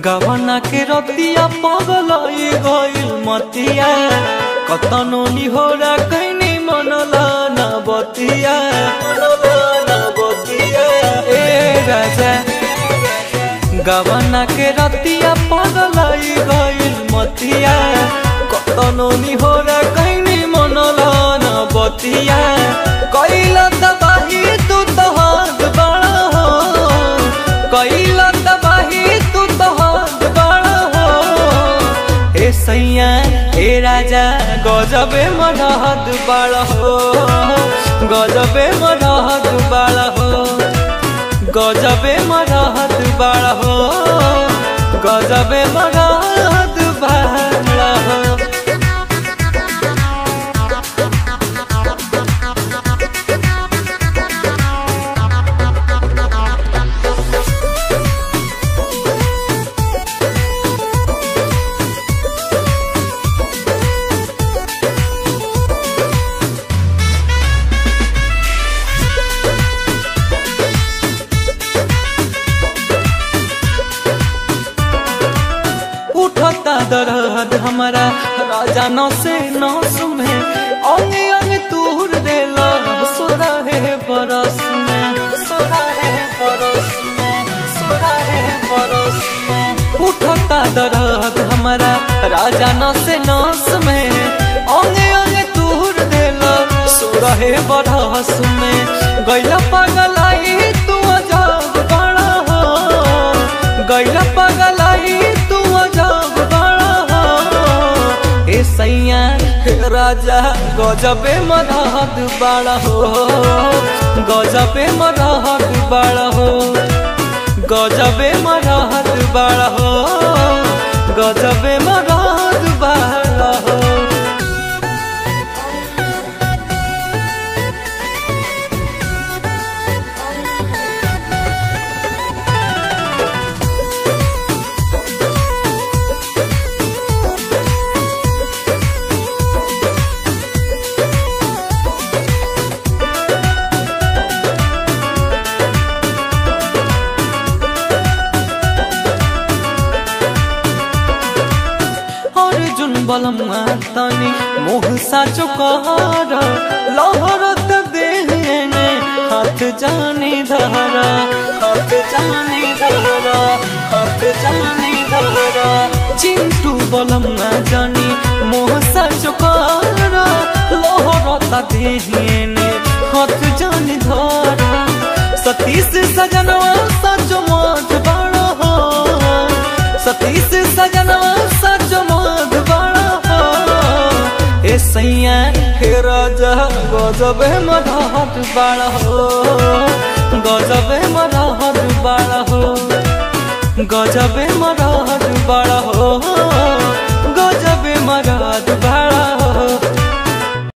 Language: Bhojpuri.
गवना के रतिया पगलाई गइल मतिया कतनो निहोरा कैनी मनला न बतिया मनला न बतिया ए राजा गवना के रतिया पगलाई गइल मतिया कतनो निहोरा कैनी मनला न बतिया कैला तबाही तू तो हाथ बड़ा हो कैला तबाही तू तो हाथ बड़ा हो हे सैया हे राजा गजबे मरहद बड़ा हो गजबे मरहद बड़ा हो गजबे मरहद बड़ा हो गजबे मरहद बड़ा हो उठता दरद हमारा राजा नौ से नौ सुमे अंग अंग तूर देला सोरा है बरस में सोरा है बरस में सोरा है बरस में उठता दरद हमारा राजा नौ से नौ में अंग अंग तूर देला सोरा है बरस में गैला पगलाई तू अजब बड़ा हो गैला पगलाई तू अजब बड़ा हो ए सैया हे राजा गजबे मरहद बड़ा हो गजबे मरहद बड़ा हो गजबे मरहद बड़ा हो गजबे मरहद बड़ा हो अर्जुन बलमुआ तनी मोह साचो कहर लहरत देहने हाथ जाने धरा हाथ जाने धरा हाथ जाने धरा चिंटू बलमुआ जानी मोह साचो कहर लहरत देहने हाथ जाने धरा सतीश सजनवा सचो मत बड़ा हो सतीश सजनवा सचो मत बड़ा हो ए सैया हे राजा गजबे मरहत बड़ा हो गजबे मरहत बड़ा हो गजबे मरहत बड़ा हो